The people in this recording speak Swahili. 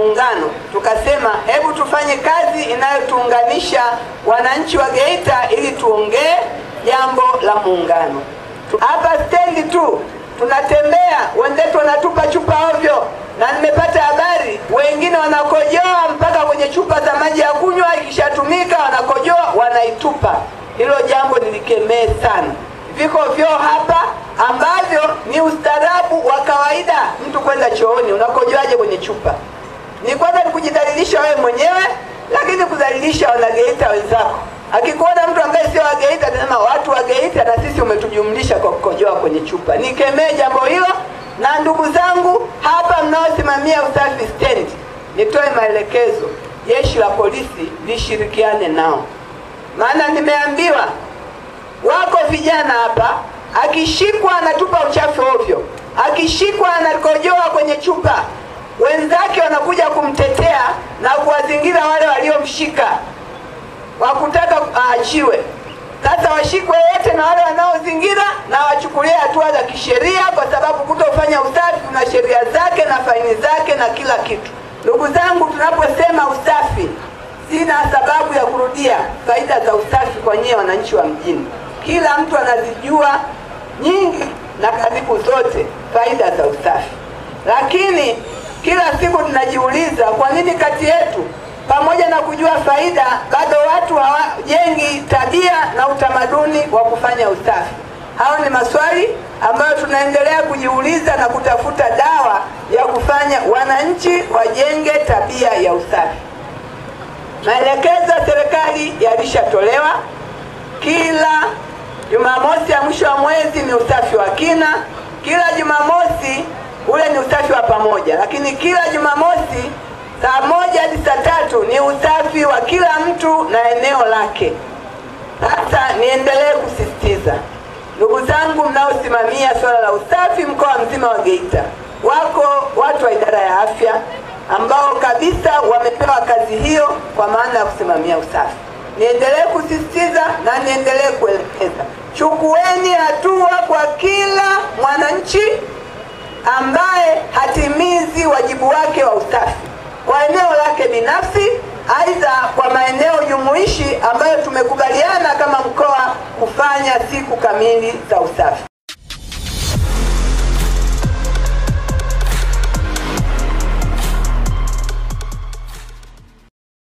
Muungano, tukasema hebu tufanye kazi inayotuunganisha wananchi wa Geita ili tuongee jambo la muungano. Hapa stendi tu tunatembea, wenzetu wanatupa chupa ovyo, na nimepata habari wengine wanakojoa mpaka kwenye chupa za maji ya kunywa, ikishatumika wanakojoa wanaitupa. Hilo jambo nilikemee sana. Viko vyoo hapa ambavyo ni ustaarabu wa kawaida, mtu kwenda chooni, unakojoaje kwenye chupa? Ni kwanza ni kujidhalilisha wewe mwenyewe, lakini kudhalilisha wanageita wenzako. Akikuona mtu ambaye sio wa Geita atasema watu wa Geita na sisi umetujumlisha kwa kukojoa kwenye chupa. Nikemee jambo hilo, na ndugu zangu hapa mnaosimamia usafi stendi, nitoe maelekezo, jeshi la polisi lishirikiane nao, maana nimeambiwa wako vijana hapa, akishikwa anatupa uchafu ovyo, akishikwa anakojoa kwenye chupa, wenzake wanakuja kumtetea na kuwazingira wale waliomshika wakutaka aachiwe. Sasa washikwe wote na wale wanaozingira na wachukulie hatua za kisheria, kwa sababu kutofanya usafi kuna sheria zake na faini zake na kila kitu. Ndugu zangu, tunaposema usafi, sina sababu ya kurudia faida za usafi kwa nyie wananchi wa mjini. Kila mtu anazijua nyingi na karibu zote faida za usafi, lakini kila siku tunajiuliza kwa nini kati yetu pamoja na kujua faida bado watu hawajengi tabia na utamaduni wa kufanya usafi. Hayo ni maswali ambayo tunaendelea kujiuliza na kutafuta dawa ya kufanya wananchi wajenge tabia ya usafi. Maelekezo ya serikali yalishatolewa. Kila Jumamosi ya mwisho wa mwezi ni usafi wa kina, kila Jumamosi ule ni usafi wa pamoja, lakini kila Jumamosi saa moja hadi saa tatu ni usafi wa kila mtu na eneo lake. Sasa niendelee kusisitiza, ndugu zangu mnaosimamia swala la usafi mkoa mzima wa Geita, wako watu wa idara ya afya ambao kabisa wamepewa kazi hiyo kwa maana ya kusimamia usafi. Niendelee kusisitiza na niendelee kuelekeza, chukueni hatua kwa kila mwananchi ambaye hatimizi wajibu wake wa usafi kwa eneo lake binafsi, aidha kwa maeneo jumuishi ambayo tumekubaliana kama mkoa kufanya siku kamili za usafi.